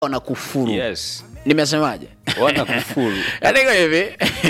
wanakufuru yes nimesemaje wanakufuru Andiko hivi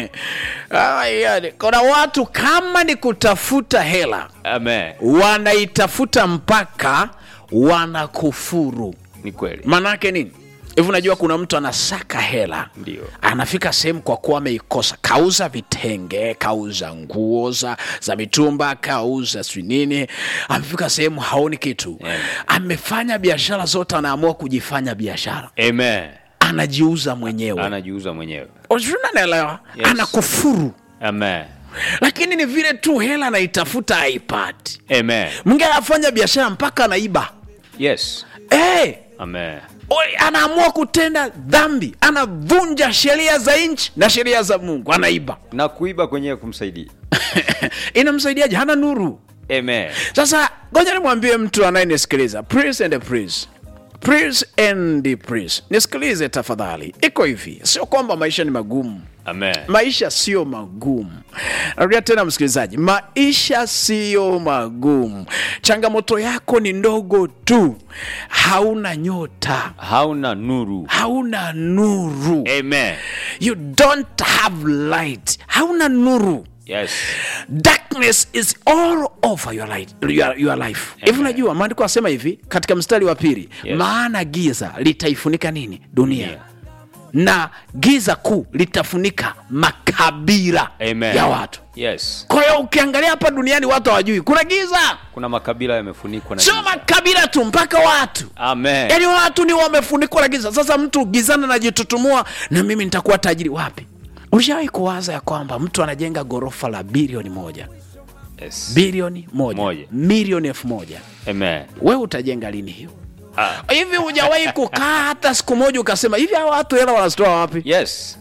oh my God. kuna watu kama ni kutafuta hela amen wanaitafuta mpaka wanakufuru ni kweli maanaake nini hivi unajua kuna mtu anasaka hela Ndio. anafika sehemu kwa kuwa ameikosa kauza vitenge kauza nguo za, za mitumba kauza sijui nini amefika sehemu haoni kitu Yeah. amefanya biashara zote anaamua kujifanya biashara amen anajiuza mwenyewe anajiuza mwenyewe unanaelewa Yes. anakufuru amen lakini ni vile tu hela anaitafuta haipati amen mwingine anafanya biashara mpaka anaiba yes hey, amen Oi, anaamua kutenda dhambi anavunja sheria za nchi na sheria za mungu anaiba na kuiba kwenyewe kumsaidia inamsaidiaje hana nuru amen sasa ngoja nimwambie mtu anayenisikiliza please and please please and please nisikilize tafadhali iko hivi sio kwamba maisha ni magumu amen maisha sio magumu narudia tena msikilizaji maisha siyo magumu changamoto yako ni ndogo tu hauna nyota hauna nuru hauna nuru amen you don't have light hauna nuru yes darkness is all over your, light, your, your life hivi unajua maandiko asema hivi katika mstari wa pili Yes. maana giza litaifunika nini dunia Yeah. na giza kuu litafunika makabila amen ya watu yes kwa hiyo ukiangalia hapa duniani watu hawajui kuna giza kuna makabila yamefunikwa na sio giza. makabila tu mpaka watu amen yaani watu ni wamefunikwa na giza sasa mtu gizana najitutumua na mimi nitakuwa tajiri wapi ulishawahi kuwaza ya kwamba mtu anajenga ghorofa la bilioni moja yes. bilioni moja, Moja. milioni elfu moja amen wewe utajenga lini hiyo ah. hivi hujawahi kukaa hata siku moja ukasema hivi hawa watu hela wanazitoa wapi yes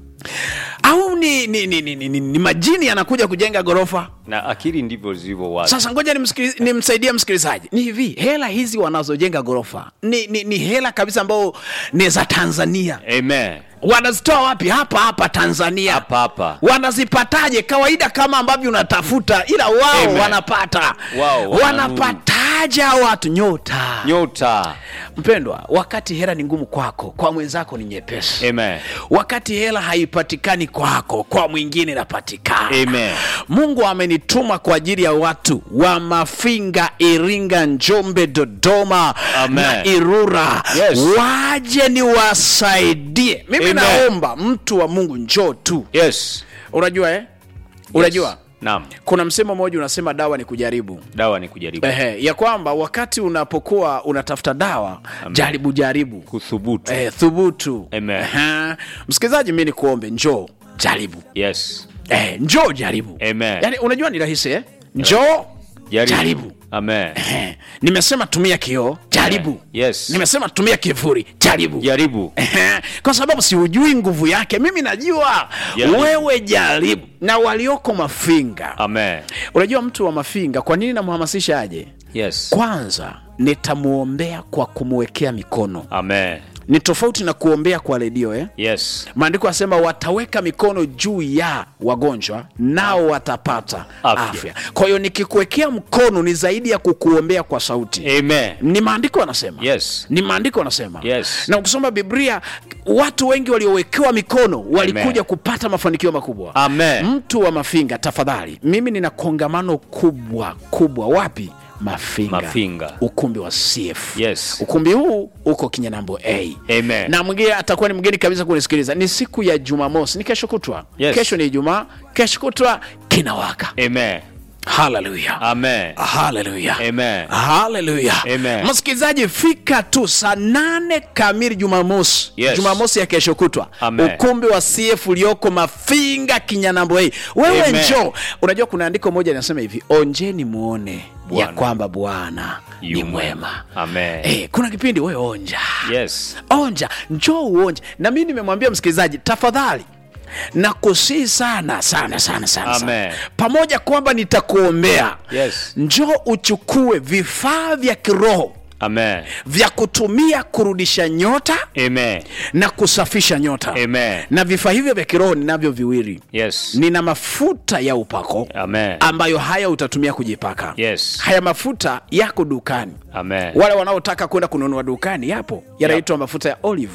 au ni, ni, ni, ni, ni, ni, ni majini yanakuja kujenga ghorofa na akili ndivyo zilivyo watu sasa ngoja nimsikili- nimsaidie msikilizaji ni hivi hela hizi wanazojenga ghorofa ni, ni, ni hela kabisa ambao ni za tanzania amen wanazitoa wapi hapa hapa tanzania hapa hapa wanazipataje kawaida kama ambavyo unatafuta ila wao Amen. wanapata Wao wana wanapataje hao watu nyota nyota mpendwa wakati hela ni ngumu kwako kwa mwenzako ni nyepesi amen wakati hela haipatikani kwako kwa mwingine inapatikana Amen. mungu amenituma kwa ajili ya watu wa mafinga iringa njombe dodoma Amen. na irura Yes. waje niwasaidie mimi Amen. naomba mtu wa mungu njoo tu yes unajua eh? unajua yes. naam kuna msemo mmoja unasema dawa ni kujaribu dawa ni kujaribu Ehe, ya kwamba wakati unapokuwa unatafuta dawa jaribu jaribu kuthubutu eh, thubutu Amen. Ehe. msikilizaji mi nikuombe njoo jaribu yes eh, njoo jaribu Amen. yani unajua ni rahisi eh? njoo jaribu, jaribu. amen Ehe. nimesema tumia kioo jaribu yes nimesema tumia kivuli jaribu jaribu Ehe. kwa sababu siujui nguvu yake mimi najua Jaribu. wewe jaribu na walioko mafinga amen unajua mtu wa mafinga kwa nini namhamasisha aje yes kwanza nitamwombea kwa kumwekea mikono amen ni tofauti na kuombea kwa redio eh? yes maandiko asema wataweka mikono juu ya wagonjwa nao watapata afya, Afya. kwa hiyo nikikuwekea mkono ni zaidi ya kukuombea kwa sauti amen ni maandiko anasema yes ni maandiko anasema Yes. na ukisoma biblia watu wengi waliowekewa mikono walikuja Amen. kupata mafanikio makubwa Amen. mtu wa mafinga tafadhali mimi nina kongamano kubwa kubwa wapi mafinga, Mafinga. ukumbi wa cf Yes. ukumbi huu uko kinyanambo a Amen. na mwingine atakuwa ni mgeni kabisa kunisikiliza ni siku ya jumamosi ni kesho kutwa Yes. kesho ni ijumaa kesho kutwa kinawaka amen haleluya amen haleluya Amen. haleluya Amen. msikilizaji fika tu saa nane kamili jumamosi Yes. jumamosi ya kesho kutwa Amen. ukumbi wa cf ulioko mafinga kinyanambo hii wewe Amen. njoo unajua kuna andiko moja linasema hivi onjeni muone ya Bwana. kwamba bwana ni Yu mwema amen Eh, kuna kipindi wewe onja yes onja njoo uonje na mi nimemwambia msikilizaji tafadhali na kusii sana sana sana sana, sana. Amen. pamoja kwamba nitakuombea Yes. njoo uchukue vifaa vya kiroho Amen. vya kutumia kurudisha nyota Amen. na kusafisha nyota Amen. na vifaa hivyo vya kiroho ninavyo viwili Yes. nina mafuta ya upako Amen. ambayo haya utatumia kujipaka Yes. haya mafuta yako dukani Amen. wale wanaotaka kwenda kununua dukani yapo yanaitwa mafuta ya olive